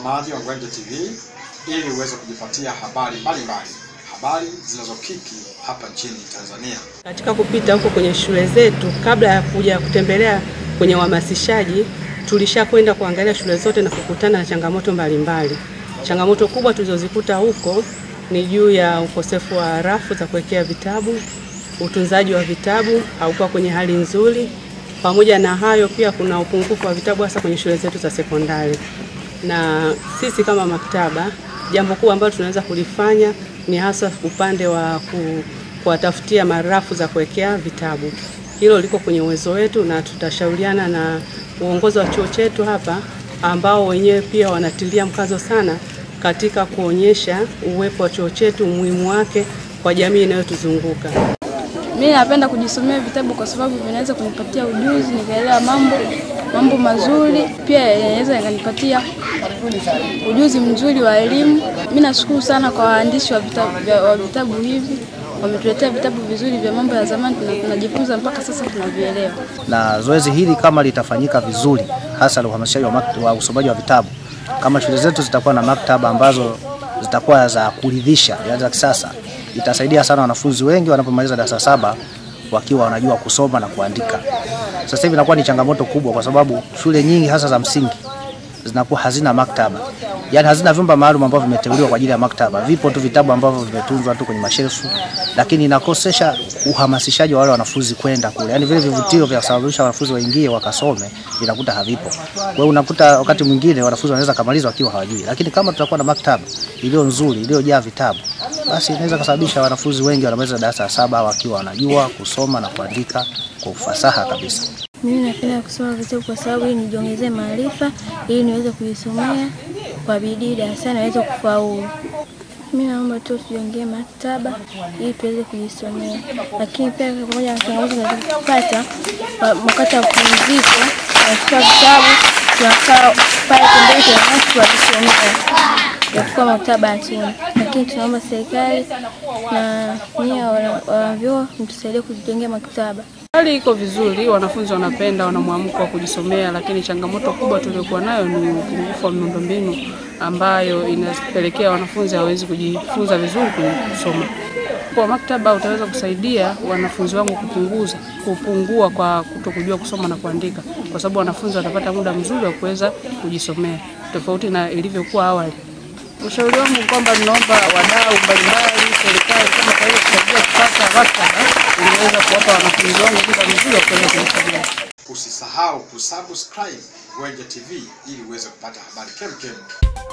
mtazamaji wa Ngwenje TV ili uweze kujipatia habari mbalimbali, habari zinazokiki hapa nchini Tanzania. Katika kupita huko kwenye shule zetu, kabla ya kuja kutembelea kwenye uhamasishaji, tulishakwenda kuangalia shule zote na kukutana na changamoto mbalimbali. Changamoto kubwa tulizozikuta huko ni juu ya ukosefu wa rafu za kuwekea vitabu, utunzaji wa vitabu haukuwa kwenye hali nzuri. Pamoja na hayo, pia kuna upungufu wa vitabu hasa kwenye shule zetu za sekondari, na sisi kama maktaba, jambo kubwa ambalo tunaweza kulifanya ni hasa upande wa ku, kuwatafutia marafu za kuwekea vitabu. Hilo liko kwenye uwezo wetu, na tutashauriana na uongozi wa chuo chetu hapa, ambao wenyewe pia wanatilia mkazo sana katika kuonyesha uwepo wa chuo chetu, umuhimu wake kwa jamii inayotuzunguka. Mimi napenda kujisomea vitabu kwa sababu vinaweza kunipatia ujuzi, nikaelewa mambo mambo mazuri, pia inaweza ikanipatia ujuzi mzuri wa elimu. Mimi nashukuru sana kwa waandishi wa vitabu, vya- wa vitabu hivi, wametuletea vitabu vizuri vya mambo ya zamani, tuna- tunajifunza mpaka sasa tunavielewa. na zoezi hili kama litafanyika vizuri, hasa la uhamasishaji wa, makt- wa usomaji wa vitabu, kama shule zetu zitakuwa na maktaba ambazo zitakuwa za kuridhisha, yaani za kisasa, itasaidia sana wanafunzi wengi wanapomaliza darasa saba wakiwa wanajua kusoma na kuandika. Sasa hivi inakuwa ni changamoto kubwa, kwa sababu shule nyingi hasa za msingi zinakuwa hazina maktaba, yaani hazina vyumba maalum ambavyo vimeteuliwa kwa ajili ya maktaba. Vipo tu vitabu ambavyo vimetunzwa tu kwenye mashelfu, lakini inakosesha uhamasishaji wa wale wanafunzi kwenda kule, yaani vile vivutio vya kusababisha wanafunzi waingie wakasome vinakuta havipo. Kwa hiyo unakuta wakati mwingine wanafunzi wanaweza kamaliza wakiwa hawajui, lakini kama tutakuwa na maktaba iliyo nzuri iliyojaa vitabu, basi inaweza kusababisha wanafunzi wengi wanamaliza darasa la saba wakiwa wanajua kusoma na kuandika kwa ufasaha kabisa. Mimi napenda kusoma vitabu kwa sababu ili nijiongezee maarifa, ili niweze kujisomea kwa bidii darasani niweze kufaulu. Mimi naomba tu tujiongee maktaba ili tuweze kujisomea, lakini pia pamoja na changamoto tunazopata wa- wakati wa mapumziko, tunachukua vitabu tunakaa pale pembeni, tunanasi tunajisomea, japokuwa maktaba hatuna, lakini tunaomba serikali na nyie wana- wanavyuo mtusaidie kujijengea maktaba. Hali iko vizuri, wanafunzi wanapenda, wana mwamko wa kujisomea, lakini changamoto kubwa tuliokuwa nayo ni upungufu wa miundombinu ambayo inapelekea wanafunzi hawawezi kujifunza vizuri kwenye kusoma. Kwa maktaba utaweza kusaidia wanafunzi wangu kupunguza kupungua kwa kutokujua kusoma na kuandika, kwa sababu wanafunzi watapata muda mzuri wa kuweza kujisomea tofauti na ilivyokuwa awali. Ushauri wangu ni kwamba ninaomba wadau mbalimbali, serikali kama kwa hiyo kusaidia kupata maktaba ingeweza kuwapa wanafunzi wangu muda mzuri wa kuweza kujisomea. Usisahau kusubscribe Ngwenje TV ili uweze kupata habari kemkem